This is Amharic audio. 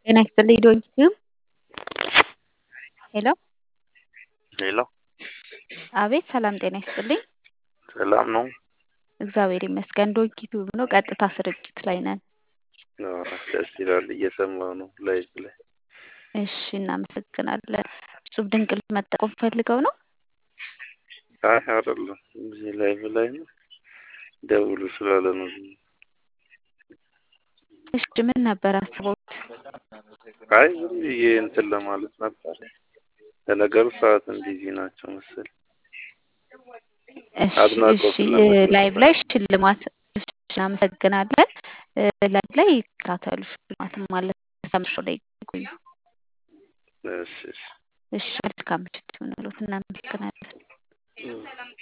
ጤና ይስጥልኝ ዶንኪዩ ሄሎ ሄሎ አቤት ሰላም ጤና ይስጥልኝ ሰላም ነው? እግዚአብሔር ይመስገን ዶንኪ ቲዩብ ነው ቀጥታ ስርጭት ላይ ነን አዎ፣ ደስ ይላል። እየሰማሁ ነው ላይቭ ላይ። እሺ እናመሰግናለን እጹብ ድንቅ ልጅ መጠቆም ፈልገው ነው አይ አይደለም፣ እዚህ ላይቭ ላይ ነው ደውሉ ስላለ ነው። እሺ ምን ነበር አስበውት አይ ዝም ብዬ እንትን ለማለት ነበር። ለነገሩ ሰዓትን ቢዚ ናቸው መሰል። እሺ አድናቆት እሺ ለመስጠት ላይቭ ላይ ሽልማት እሺ፣ እናመሰግናለን ላይቭ ላይ ይከታተሉ ሽልማትም ማለት ተምሾ ላይ ይቆዩ እሺ እሺ እሺ መልካም ምሽት ይሁንልዎት እናመሰግናለን እም።